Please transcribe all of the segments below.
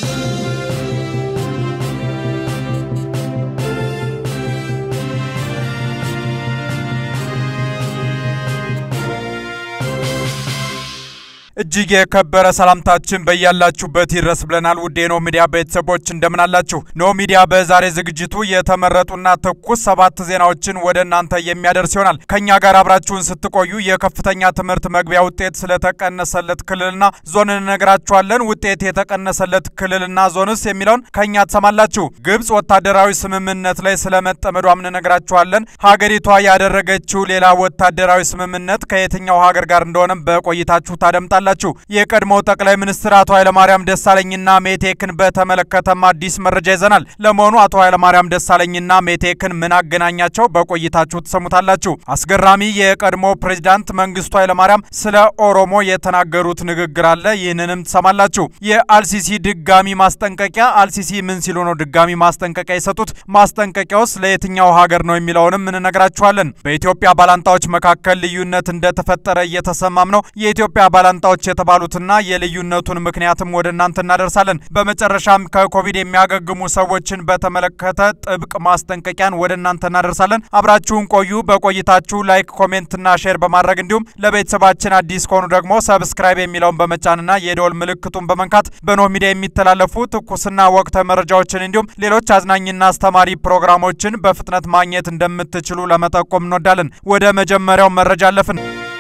እጅግ የከበረ ሰላምታችን በያላችሁበት ይድረስ ብለናል። ውድ የኖህ ሚዲያ ቤተሰቦች እንደምን አላችሁ? ኖህ ሚዲያ በዛሬ ዝግጅቱ የተመረጡና ትኩስ ሰባት ዜናዎችን ወደ እናንተ የሚያደርስ ይሆናል። ከእኛ ጋር አብራችሁን ስትቆዩ የከፍተኛ ትምህርት መግቢያ ውጤት ስለተቀነሰለት ክልልና ዞን እንነግራችኋለን። ውጤት የተቀነሰለት ክልልና ዞንስ የሚለውን ከእኛ ትሰማላችሁ። ግብጽ ወታደራዊ ስምምነት ላይ ስለመጠመዷም እንነግራችኋለን። ሀገሪቷ ያደረገችው ሌላ ወታደራዊ ስምምነት ከየትኛው ሀገር ጋር እንደሆነም በቆይታችሁ ታደምጣላችሁ ላችሁ የቀድሞው ጠቅላይ ሚኒስትር አቶ ኃይለማርያም ደሳለኝና ሜቴክን በተመለከተም አዲስ መረጃ ይዘናል። ለመሆኑ አቶ ኃይለማርያም ደሳለኝና ሜቴክን ምን አገናኛቸው? በቆይታችሁ ትሰሙታላችሁ። አስገራሚ የቀድሞ ፕሬዚዳንት መንግስቱ ኃይለማርያም ስለ ኦሮሞ የተናገሩት ንግግር አለ። ይህንንም ትሰማላችሁ። የአልሲሲ ድጋሚ ማስጠንቀቂያ፣ አልሲሲ ምን ሲሉ ነው ድጋሚ ማስጠንቀቂያ የሰጡት? ማስጠንቀቂያውስ ለየትኛው ሀገር ነው የሚለውንም እንነግራችኋለን። በኢትዮጵያ ባላንጣዎች መካከል ልዩነት እንደተፈጠረ እየተሰማም ነው። የኢትዮጵያ ባላንጣዎች የተባሉትና የልዩነቱን ምክንያትም ወደ እናንተ እናደርሳለን። በመጨረሻም ከኮቪድ የሚያገግሙ ሰዎችን በተመለከተ ጥብቅ ማስጠንቀቂያን ወደ እናንተ እናደርሳለን። አብራችሁን ቆዩ። በቆይታችሁ ላይክ፣ ኮሜንትና ሼር በማድረግ እንዲሁም ለቤተሰባችን አዲስ ከሆኑ ደግሞ ሰብስክራይብ የሚለውን በመጫንና የደወል ምልክቱን በመንካት በኖህ ሚዲያ የሚተላለፉ ትኩስና ወቅታዊ መረጃዎችን እንዲሁም ሌሎች አዝናኝና አስተማሪ ፕሮግራሞችን በፍጥነት ማግኘት እንደምትችሉ ለመጠቆም እንወዳለን። ወደ መጀመሪያው መረጃ አለፍን።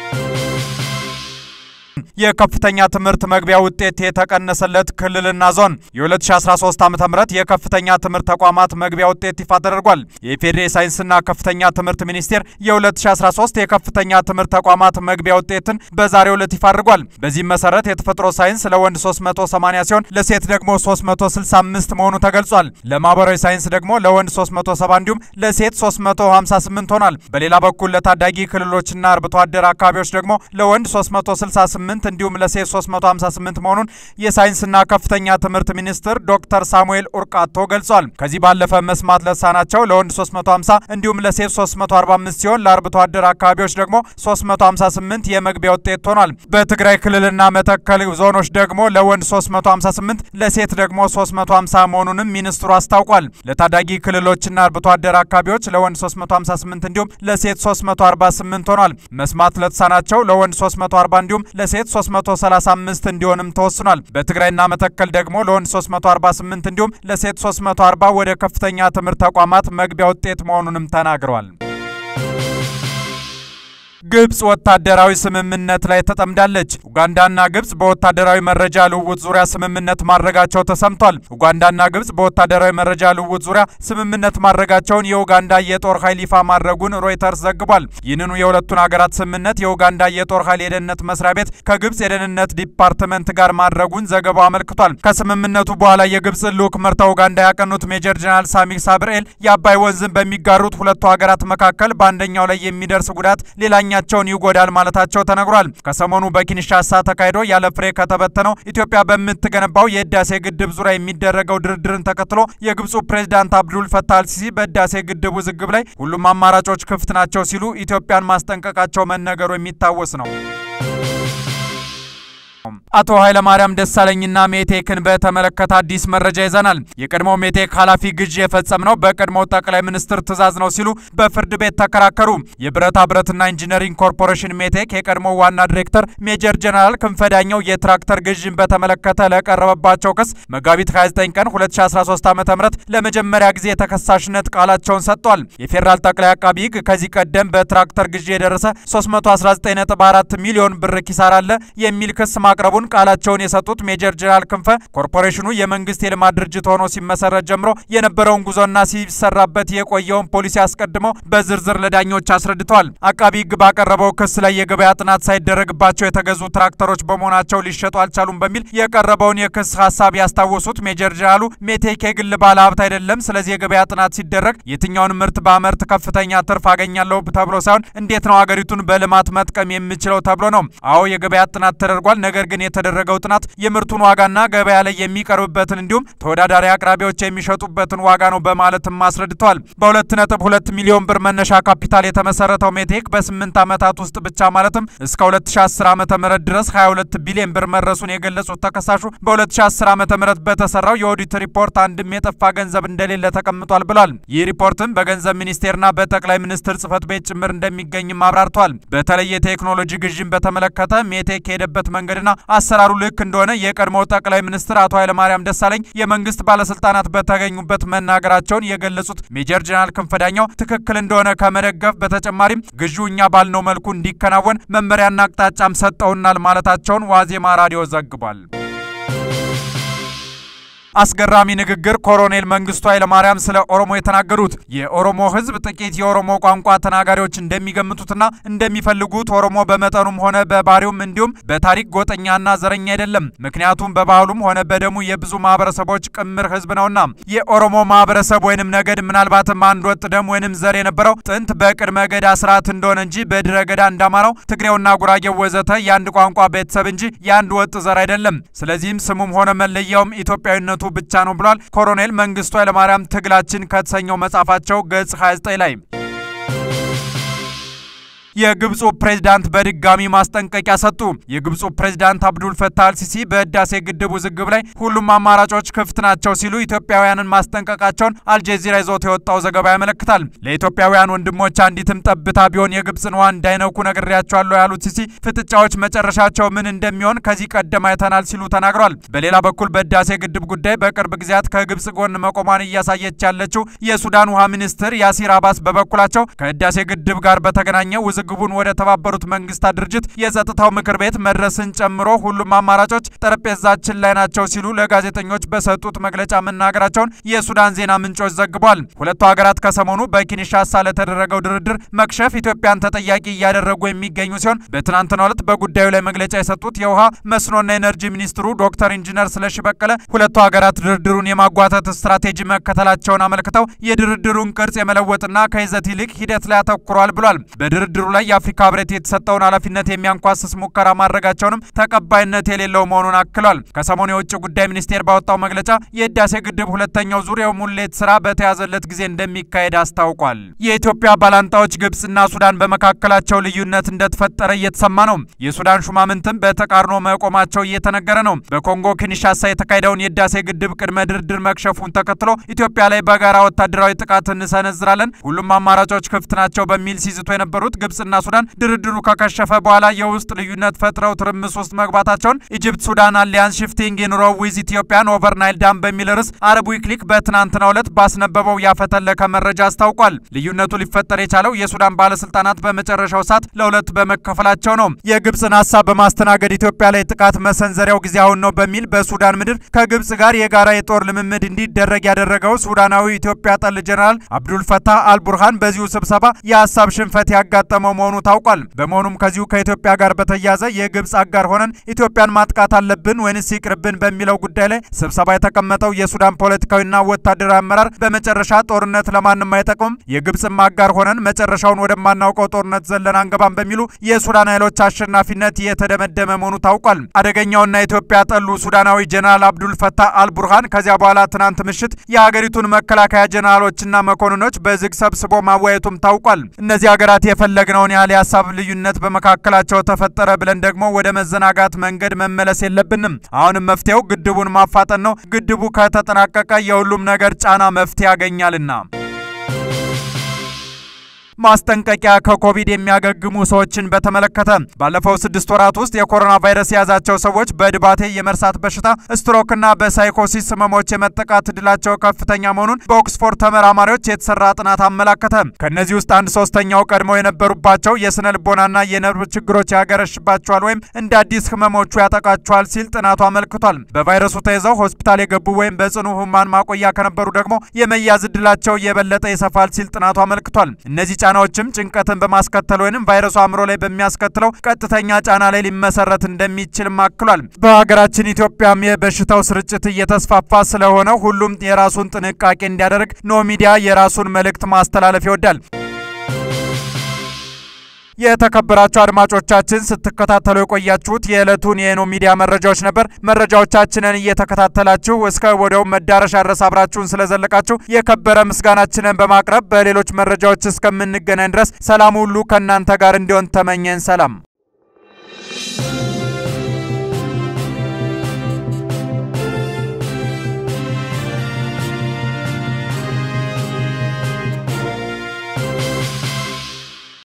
የከፍተኛ ትምህርት መግቢያ ውጤት የተቀነሰለት ክልልና ዞን የ2013 ዓ ም የከፍተኛ ትምህርት ተቋማት መግቢያ ውጤት ይፋ ተደርጓል። የኢፌዴሪ ሳይንስና ከፍተኛ ትምህርት ሚኒስቴር የ2013 የከፍተኛ ትምህርት ተቋማት መግቢያ ውጤትን በዛሬው ዕለት ይፋ አድርጓል። በዚህም መሰረት የተፈጥሮ ሳይንስ ለወንድ 380 ሲሆን ለሴት ደግሞ 365 መሆኑ ተገልጿል። ለማህበራዊ ሳይንስ ደግሞ ለወንድ 370 እንዲሁም ለሴት 358 ሆኗል። በሌላ በኩል ለታዳጊ ክልሎችና አርብቶ አደር አካባቢዎች ደግሞ ለወንድ 368 እንዲሁም ለሴት 358 መሆኑን የሳይንስና ከፍተኛ ትምህርት ሚኒስትር ዶክተር ሳሙኤል ኡርቃቶ ገልጿል። ከዚህ ባለፈ መስማት ለተሳናቸው ለወንድ 350 እንዲሁም ለሴት 345 ሲሆን ለአርብቶ አደር አካባቢዎች ደግሞ 358 የመግቢያ ውጤት ሆኗል። በትግራይ ክልልና መተከል ዞኖች ደግሞ ለወንድ 358 ለሴት ደግሞ 350 መሆኑንም ሚኒስትሩ አስታውቋል። ለታዳጊ ክልሎችና አርብቶ አደር አካባቢዎች ለወንድ 358 እንዲሁም ለሴት 348 ሆኗል። መስማት ለተሳናቸው ለወንድ 340 እንዲሁም ለሴት 335 እንዲሆንም ተወስኗል። በትግራይና መተከል ደግሞ ለወንድ 348 እንዲሁም ለሴት 340 ወደ ከፍተኛ ትምህርት ተቋማት መግቢያ ውጤት መሆኑንም ተናግረዋል። ግብጽ ወታደራዊ ስምምነት ላይ ተጠምዳለች። ኡጋንዳና ግብጽ በወታደራዊ መረጃ ልውውጥ ዙሪያ ስምምነት ማድረጋቸው ተሰምቷል። ኡጋንዳና ግብጽ በወታደራዊ መረጃ ልውውጥ ዙሪያ ስምምነት ማድረጋቸውን የኡጋንዳ የጦር ኃይል ይፋ ማድረጉን ሮይተርስ ዘግቧል። ይህንኑ የሁለቱን ሀገራት ስምምነት የኡጋንዳ የጦር ኃይል የደህንነት መስሪያ ቤት ከግብጽ የደህንነት ዲፓርትመንት ጋር ማድረጉን ዘገባው አመልክቷል። ከስምምነቱ በኋላ የግብጽ ልዑክ መርተው ኡጋንዳ ያቀኑት ሜጀር ጀነራል ሳሚ ሳብርኤል የአባይ ወንዝን በሚጋሩት ሁለቱ ሀገራት መካከል በአንደኛው ላይ የሚደርስ ጉዳት ሌላኛ ቸውን ይጎዳል ማለታቸው ተነግሯል። ከሰሞኑ በኪንሻሳ ተካሂዶ ያለ ፍሬ ከተበተነው ኢትዮጵያ በምትገነባው የህዳሴ ግድብ ዙሪያ የሚደረገው ድርድርን ተከትሎ የግብፁ ፕሬዝዳንት አብዱል ፈታህ አልሲሲ በህዳሴ ግድብ ውዝግብ ላይ ሁሉም አማራጮች ክፍት ናቸው ሲሉ ኢትዮጵያን ማስጠንቀቃቸው መነገሩ የሚታወስ ነው። አቶ ኃይለማርያም ደሳለኝና ሜቴክን በተመለከተ አዲስ መረጃ ይዘናል። የቀድሞው ሜቴክ ኃላፊ ግዢ የፈጸምነው በቀድሞው ጠቅላይ ሚኒስትር ትዕዛዝ ነው ሲሉ በፍርድ ቤት ተከራከሩ። የብረታ ብረትና ኢንጂነሪንግ ኮርፖሬሽን ሜቴክ የቀድሞው ዋና ዲሬክተር ሜጀር ጀነራል ክንፈዳኛው የትራክተር ግዥን በተመለከተ ለቀረበባቸው ክስ መጋቢት 29 ቀን 2013 ዓ ም ለመጀመሪያ ጊዜ የተከሳሽነት ቃላቸውን ሰጥቷል። የፌዴራል ጠቅላይ አቃቢ ህግ ከዚህ ቀደም በትራክተር ግዢ የደረሰ 319.4 ሚሊዮን ብር ኪሳራ አለ የሚል ክስ ማቅረቡን ቃላቸውን የሰጡት ሜጀር ጀነራል ክንፈ ኮርፖሬሽኑ የመንግስት የልማት ድርጅት ሆኖ ሲመሰረት ጀምሮ የነበረውን ጉዞና ሲሰራበት የቆየውን ፖሊሲ አስቀድመው በዝርዝር ለዳኞች አስረድተዋል። አቃቢ ህግ ባቀረበው ክስ ላይ የገበያ ጥናት ሳይደረግባቸው የተገዙ ትራክተሮች በመሆናቸው ሊሸጡ አልቻሉም በሚል የቀረበውን የክስ ሀሳብ ያስታወሱት ሜጀር ጀነራሉ ሜቴክ የግል ባለ ሀብት አይደለም፣ ስለዚህ የገበያ ጥናት ሲደረግ የትኛውን ምርት በአመርት ከፍተኛ ትርፍ አገኛለሁ ተብሎ ሳይሆን እንዴት ነው ሀገሪቱን በልማት መጥቀም የምችለው ተብሎ ነው። አዎ የገበያ ጥናት ተደርጓል። ነገር ነገር ግን የተደረገው ጥናት የምርቱን ዋጋና ገበያ ላይ የሚቀርብበትን እንዲሁም ተወዳዳሪ አቅራቢዎች የሚሸጡበትን ዋጋ ነው በማለትም አስረድተዋል። በ2.2 ሚሊዮን ብር መነሻ ካፒታል የተመሰረተው ሜቴክ በ8 ዓመታት ውስጥ ብቻ ማለትም እስከ 2010 ዓ ም ድረስ 22 ቢሊዮን ብር መድረሱን የገለጹት ተከሳሹ በ2010 ዓ ም በተሰራው የኦዲት ሪፖርት አንድም የጠፋ ገንዘብ እንደሌለ ተቀምጧል ብሏል። ይህ ሪፖርትም በገንዘብ ሚኒስቴርና በጠቅላይ ሚኒስትር ጽህፈት ቤት ጭምር እንደሚገኝም አብራርተዋል። በተለይ የቴክኖሎጂ ግዥን በተመለከተ ሜቴክ የሄደበት መንገድና አሰራሩ ልክ እንደሆነ የቀድሞው ጠቅላይ ሚኒስትር አቶ ኃይለማርያም ደሳለኝ የመንግስት ባለስልጣናት በተገኙበት መናገራቸውን የገለጹት ሜጀር ጀነራል ክንፈዳኛው ትክክል እንደሆነ ከመደገፍ በተጨማሪም ግዢው እኛ ባልነው መልኩ እንዲከናወን መመሪያና አቅጣጫም ሰጠውናል ማለታቸውን ዋዜማ ራዲዮ ዘግቧል። አስገራሚ ንግግር ኮሎኔል መንግስቱ ኃይለማርያም ስለ ኦሮሞ የተናገሩት የኦሮሞ ህዝብ ጥቂት የኦሮሞ ቋንቋ ተናጋሪዎች እንደሚገምቱትና እንደሚፈልጉት ኦሮሞ በመጠኑም ሆነ በባህሪውም እንዲሁም በታሪክ ጎጠኛና ዘረኛ አይደለም። ምክንያቱም በባህሉም ሆነ በደሙ የብዙ ማህበረሰቦች ቅምር ህዝብ ነውና። የኦሮሞ ማህበረሰብ ወይንም ነገድ ምናልባትም አንድ ወጥ ደም ወይንም ዘር የነበረው ጥንት በቅድመ ገዳ ስርዓት እንደሆነ እንጂ በድረ ገዳ እንዳማራው ትግሬውና ጉራጌው ወዘተ የአንድ ቋንቋ ቤተሰብ እንጂ የአንድ ወጥ ዘር አይደለም። ስለዚህም ስሙም ሆነ መለያውም ኢትዮጵያዊነቱ ብቻ ነው ብሏል ኮሎኔል መንግስቱ ኃይለማርያም ትግላችን ከተሰኘው መጽሐፋቸው ገጽ 29 ላይ። የግብፁ ፕሬዝዳንት በድጋሚ ማስጠንቀቂያ ሰጡ። የግብፁ ፕሬዝዳንት አብዱል ፈታህ አልሲሲ በህዳሴ ግድብ ውዝግብ ላይ ሁሉም አማራጮች ክፍት ናቸው ሲሉ ኢትዮጵያውያንን ማስጠንቀቃቸውን አልጀዚራ ይዞት የወጣው ዘገባ ያመለክታል። ለኢትዮጵያውያን ወንድሞች አንዲትም ጠብታ ቢሆን የግብፅን ውሃ እንዳይነኩ ነግሬያቸዋለሁ ያሉት ሲሲ ፍጥጫዎች መጨረሻቸው ምን እንደሚሆን ከዚህ ቀደም አይተናል ሲሉ ተናግሯል። በሌላ በኩል በህዳሴ ግድብ ጉዳይ በቅርብ ጊዜያት ከግብፅ ጎን መቆሟን እያሳየች ያለችው የሱዳን ውሃ ሚኒስትር ያሲር አባስ በበኩላቸው ከህዳሴ ግድብ ጋር በተገናኘ ግቡን ወደ ተባበሩት መንግስታት ድርጅት የጸጥታው ምክር ቤት መድረስን ጨምሮ ሁሉም አማራጮች ጠረጴዛችን ላይ ናቸው ሲሉ ለጋዜጠኞች በሰጡት መግለጫ መናገራቸውን የሱዳን ዜና ምንጮች ዘግቧል። ሁለቱ ሀገራት ከሰሞኑ በኪንሻሳ ለተደረገው ድርድር መክሸፍ ኢትዮጵያን ተጠያቂ እያደረጉ የሚገኙ ሲሆን በትናንትናው ዕለት በጉዳዩ ላይ መግለጫ የሰጡት የውሃ መስኖና ኤነርጂ ሚኒስትሩ ዶክተር ኢንጂነር ስለሺ በቀለ ሁለቱ ሀገራት ድርድሩን የማጓተት ስትራቴጂ መከተላቸውን አመልክተው የድርድሩን ቅርጽ የመለወጥና ከይዘት ይልቅ ሂደት ላይ አተኩሯል ብሏል። በድርድሩ ላይ የአፍሪካ ህብረት የተሰጠውን ኃላፊነት የሚያንኳስስ ሙከራ ማድረጋቸውንም ተቀባይነት የሌለው መሆኑን አክሏል። ከሰሞኑ የውጭ ጉዳይ ሚኒስቴር ባወጣው መግለጫ የህዳሴ ግድብ ሁለተኛው ዙር የሙሌት ስራ በተያዘለት ጊዜ እንደሚካሄድ አስታውቋል። የኢትዮጵያ ባላንጣዎች ግብጽና ሱዳን በመካከላቸው ልዩነት እንደተፈጠረ እየተሰማ ነው። የሱዳን ሹማምንትም በተቃርኖ መቆማቸው እየተነገረ ነው። በኮንጎ ኪንሻሳ የተካሄደውን የህዳሴ ግድብ ቅድመ ድርድር መክሸፉን ተከትሎ ኢትዮጵያ ላይ በጋራ ወታደራዊ ጥቃት እንሰነዝራለን፣ ሁሉም አማራጮች ክፍት ናቸው በሚል ሲዝቶ የነበሩት ግብጽና ሱዳን ድርድሩ ከከሸፈ በኋላ የውስጥ ልዩነት ፈጥረው ትርምስ ውስጥ መግባታቸውን ኢጅፕት ሱዳን አሊያንስ ሽፍቲንግ ኢን ሮው ዊዝ ኢትዮጵያን ኦቨር ናይል ዳም በሚል ርዕስ አረብ ዊክሊክ በትናንትናው ዕለት ባስነበበው ያፈተለከ መረጃ አስታውቋል። ልዩነቱ ሊፈጠር የቻለው የሱዳን ባለስልጣናት በመጨረሻው ሰዓት ለሁለት በመከፈላቸው ነው። የግብጽን ሀሳብ በማስተናገድ ኢትዮጵያ ላይ ጥቃት መሰንዘሪያው ጊዜ አሁን ነው በሚል በሱዳን ምድር ከግብጽ ጋር የጋራ የጦር ልምምድ እንዲደረግ ያደረገው ሱዳናዊ ኢትዮጵያ ጠል ጀኔራል አብዱል ፈታህ አልቡርሃን በዚሁ ስብሰባ የሀሳብ ሽንፈት ያጋጠመው መሆኑ ታውቋል። በመሆኑም ከዚሁ ከኢትዮጵያ ጋር በተያያዘ የግብጽ አጋር ሆነን ኢትዮጵያን ማጥቃት አለብን ወይንስ ይቅርብን በሚለው ጉዳይ ላይ ስብሰባ የተቀመጠው የሱዳን ፖለቲካዊና ወታደራዊ አመራር በመጨረሻ ጦርነት ለማንም አይጠቅምም፣ የግብጽም አጋር ሆነን መጨረሻውን ወደማናውቀው ጦርነት ዘለን አንገባም በሚሉ የሱዳን ኃይሎች አሸናፊነት የተደመደመ መሆኑ ታውቋል። አደገኛውና ኢትዮጵያ ጠሉ ሱዳናዊ ጀነራል አብዱል ፈታህ አልቡርሃን ከዚያ በኋላ ትናንት ምሽት የሀገሪቱን መከላከያ ጀነራሎችና መኮንኖች በዝግ ሰብስቦ ማወያየቱም ታውቋል። እነዚህ ሀገራት የፈለግነውን ያህል የሀሳብ ልዩነት በመካከላቸው ተፈጠረ ብለን ደግሞ ወደ መዘናጋት መንገድ መመለስ የለብንም። አሁንም መፍትሄው ግድቡን ማፋጠን ነው። ግድቡ ከተጠናቀቀ የሁሉም ነገር ጫና መፍትሄ ያገኛልና። ማስጠንቀቂያ ከኮቪድ የሚያገግሙ ሰዎችን በተመለከተ ባለፈው ስድስት ወራት ውስጥ የኮሮና ቫይረስ የያዛቸው ሰዎች በድባቴ የመርሳት በሽታ ስትሮክና በሳይኮሲስ ህመሞች የመጠቃት እድላቸው ከፍተኛ መሆኑን በኦክስፎርድ ተመራማሪዎች የተሰራ ጥናት አመላከተ። ከእነዚህ ውስጥ አንድ ሶስተኛው ቀድመው የነበሩባቸው የስነ ልቦናና የነርቭ ችግሮች ያገረሽባቸዋል ወይም እንደ አዲስ ህመሞቹ ያጠቃቸዋል ሲል ጥናቱ አመልክቷል። በቫይረሱ ተይዘው ሆስፒታል የገቡ ወይም በጽኑ ህሙማን ማቆያ ከነበሩ ደግሞ የመያዝ እድላቸው የበለጠ ይሰፋል ሲል ጥናቱ አመልክቷል። እነዚህ ጫናዎችም ጭንቀትን በማስከተል ወይም ቫይረሱ አእምሮ ላይ በሚያስከትለው ቀጥተኛ ጫና ላይ ሊመሰረት እንደሚችልም አክሏል። በሀገራችን ኢትዮጵያም የበሽታው ስርጭት እየተስፋፋ ስለሆነ ሁሉም የራሱን ጥንቃቄ እንዲያደርግ ኖ ሚዲያ የራሱን መልእክት ማስተላለፍ ይወዳል። የተከበራችሁ አድማጮቻችን ስትከታተሉ የቆያችሁት የዕለቱን የኖ ሚዲያ መረጃዎች ነበር። መረጃዎቻችንን እየተከታተላችሁ እስከ ወዲያው መዳረሻ ድረስ አብራችሁን ስለዘለቃችሁ የከበረ ምስጋናችንን በማቅረብ በሌሎች መረጃዎች እስከምንገናኝ ድረስ ሰላም ሁሉ ከእናንተ ጋር እንዲሆን ተመኘን። ሰላም